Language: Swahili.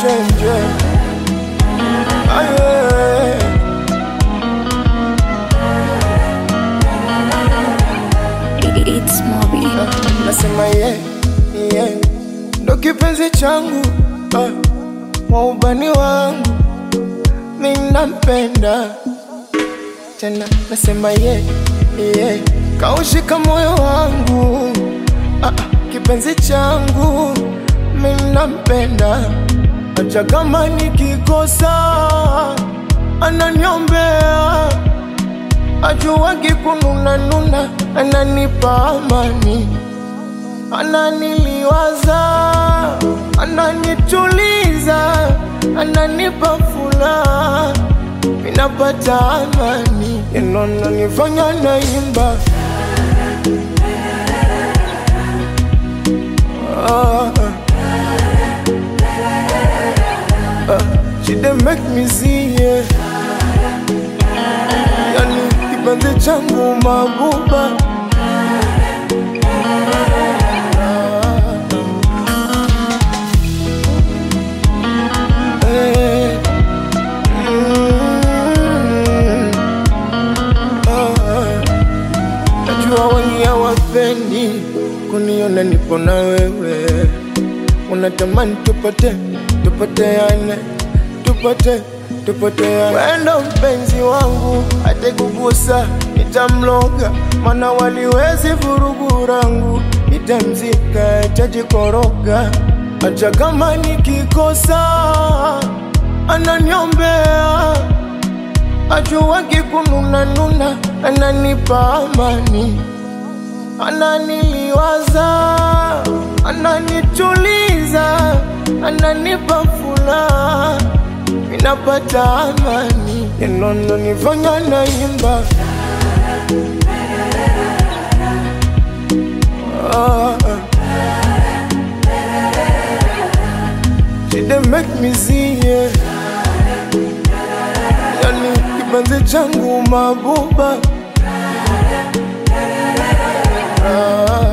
chenje aye It's Moby. nasema ye ye ndo kipenzi changu ah, waubani wangu minampenda tena nasema ye ye kaushika moyo wangu ah, ah, kipenzi changu minampenda acha kama nikikosa ananiombea ajuwagi kununanuna ananipa amani ananiliwaza ananituliza ananipa furaha minapata amani inonanifanya naimba ah, ah, she dey make me see yeah. yani kipenzi changu mabuba Eh, mm, ah, najua wengi hawapendi kuniona nipo na wewe unatamani tupate tupoteane tupate tupoteane wendo mpenzi wangu atekugusa nitamloga mana waliwezi vurugu rangu nitamzika tajikoroga hata kama nikikosa ananiombea ajuwagi kununanuna ananipa amani ananiliwaza ananituliza ananipa furaha minapata amani inondo nifanya naimba ah, ah. She dey make me see yeah. Yani kipenzi changu mabuba ah.